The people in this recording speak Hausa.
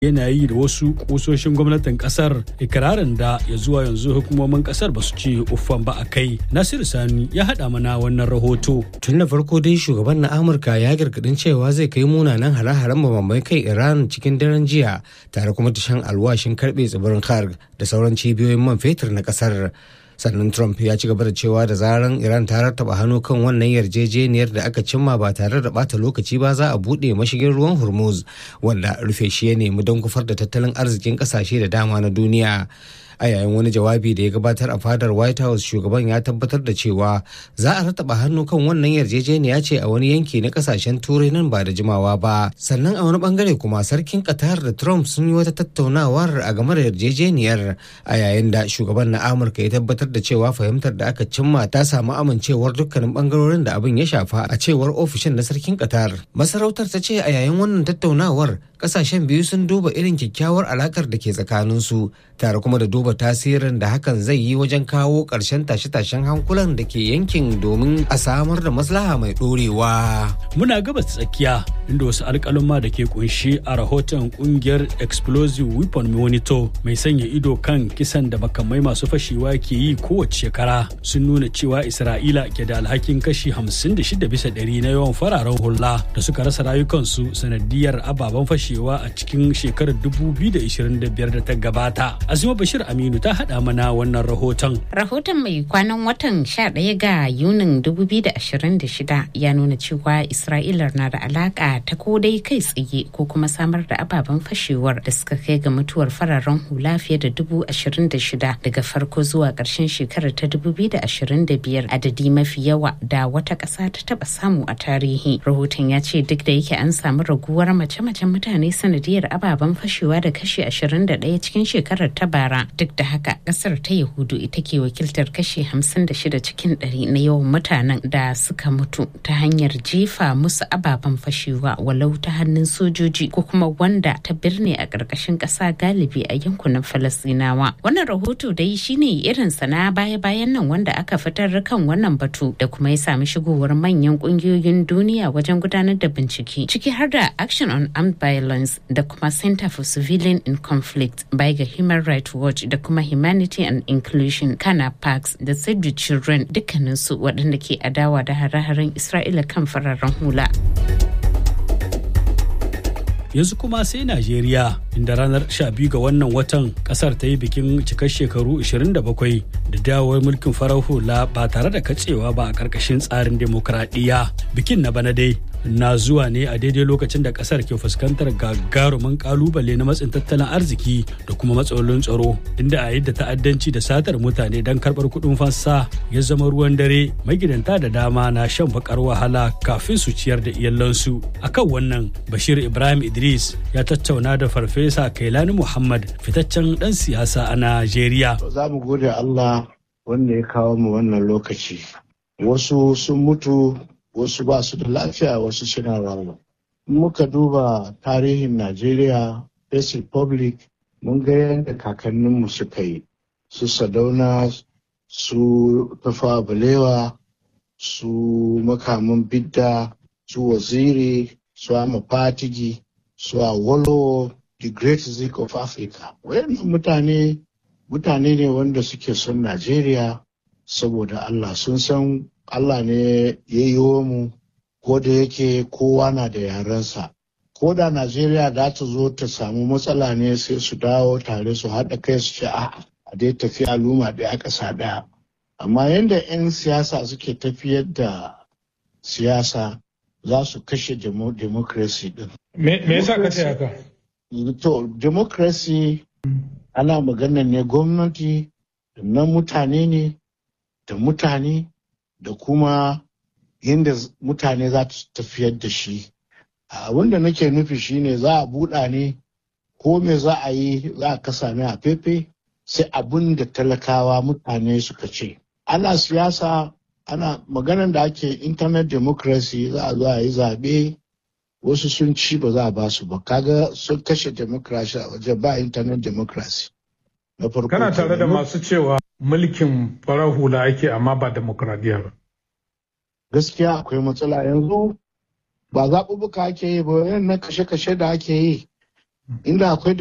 yana yi da wasu kusoshin gwamnatin kasar ikirarin da ya zuwa yanzu hukumomin kasar ba su ce uffan ba a kai nasiru sani ya haɗa mana wannan rahoto tun da farko dai shugaban na amurka ya gargadin cewa zai kai munanan hare-haren mabambai kai iran cikin daren jiya tare kuma da shan alwashin karbe tsibirin kharg da sauran cibiyoyin man fetur na kasar sannan trump ya ci gaba da cewa da zaran iran ta rattaba hannu kan wannan yarjejeniyar da aka cimma ba tare da bata lokaci ba za a buɗe mashigin ruwan hormuz wanda rufe shi ya nemi don kufar da tattalin arzikin ƙasashe da dama na duniya a yayin wani jawabi da ya gabatar a fadar white house shugaban ya tabbatar da cewa za a rataba hannu kan wannan yarjejeniya ce a wani yanki na kasashen turai nan ba da jimawa ba sannan a wani bangare kuma sarkin qatar da trump sun yi wata tattaunawar a game da yarjejeniyar a yayin da shugaban na amurka ya tabbatar da cewa fahimtar da aka cimma ta samu amincewar dukkanin bangarorin da abin ya shafa a cewar ofishin na sarkin qatar masarautar ta ce a yayin wannan tattaunawar kasashen biyu sun duba irin kyakkyawar alakar da ke tsakaninsu tare kuma da duba tasirin da hakan zai yi wajen kawo ƙarshen tashe-tashen hankulan da ke yankin domin a samar da maslaha mai ɗorewa. muna gabas tsakiya inda wasu alƙaluma da ke kunshi a rahoton kungiyar explosive weapon monitor mai sanya ido kan kisan da makamai masu fashewa ke yi kowace shekara sun nuna cewa isra'ila ke da alhakin kashi 56 bisa ɗari na yawan fararen hula da suka rasa rayukansu sanadiyar ababen fashewa a cikin shekarar 2025 da ta gabata azima bashir aminu ta haɗa mana wannan rahoton rahoton mai kwanan watan 11 ga yunin 2026 ya nuna cewa isra'ila na da alaka ta ko dai kai tsaye ko kuma samar da ababen fashewar da suka kai ga mutuwar fararen hula fiye da dubu ashirin da shida daga farko zuwa ƙarshen shekarar ta dubu biyu da ashirin da biyar adadi mafi yawa da wata ƙasa ta taɓa samu a tarihi rahoton ya ce duk da yake an samu raguwar mace-macen mutane sanadiyar ababen fashewa da kashi ashirin da ɗaya cikin shekarar ta bara duk da haka ƙasar ta yahudu ita ke wakiltar kashi hamsin da shida cikin ɗari na yawan mutanen da suka mutu ta hanyar jefa musu ababen fashewa walau ta hannun sojoji ko kuma wanda ta birne a ƙarƙashin ƙasa galibi a yankunan falasɗinawa wannan rahoto dai shine irin na baya-bayan nan wanda aka fitar kan wannan batu da kuma ya sami shigowar manyan ƙungiyoyin duniya wajen gudanar da bincike ciki har da action on armed violence da kuma center for civilian in conflict by ga human rights watch da kuma humanity and inclusion kana parks da save the children dukkaninsu waɗanda ke adawa da hare-haren isra'ila kan fararen hula. yanzu kuma sai Najeriya inda ranar 12 ga wannan watan kasar ta yi bikin cikar shekaru 27 da dawowar mulkin farar hula ba tare da katsewa ba a ƙarƙashin tsarin demokradiyya bikin na bana dai na zuwa ne a daidai lokacin da kasar ke fuskantar gagarumin kalubale na matsin tattalin arziki da kuma matsalolin tsaro inda a yadda ta'addanci da satar mutane don karbar kuɗin fansa ya zama ruwan dare magidanta da dama na shan bakar wahala kafin su ciyar da iyalansu akan wannan bashir ibrahim idris ya tattauna da farfesa kailani muhammad fitaccen dan siyasa a najeriya za mu gode allah wanda ya kawo mu wannan lokaci wasu sun mutu wasu ba su da lafiya wasu suna rawa. muka duba tarihin Najeriya, First Republic, mun ga yadda kakanninmu suka yi, su Sadauna, su Tafa Balewa, su makamin Bidda, su Waziri, su Ama Fatigi, su Awolowo, the Great Zik of Africa. Wayannan mutane, mutane ne wanda suke son Najeriya saboda Allah sun san Allah ne ya yi mu ko da yake kowa na da yarensa. Ko da Najeriya za ta zo ta samu matsala ne sai su dawo tare su haɗa kai su ce a a dai tafi al'umma ɗaya ƙasa ɗaya. Amma yadda 'yan siyasa suke tafiyar da siyasa za su kashe democracy ɗin. Me yasa ka ce haka? To, democracy ana magana ne gwamnati na mutane ne da mutane da kuma yadda mutane za su tafiyar da shi abin da nake nufi shine za a buɗa ne ko me za a yi za a kasa ne a fefe sai abin da talakawa mutane suka ce ana siyasa ana maganar da ake internet democracy za a zo a yi zaɓe wasu sun ci ba za a ba su ba kaga sun kashe democracy a waje ba internet democracy na farko kana tare da masu cewa mulkin farar hula ake amma ba demokradiyya ba gaskiya akwai matsala yanzu ba zaɓuɓɓuka ake yi ba yan na kashe-kashe da ake yi inda akwai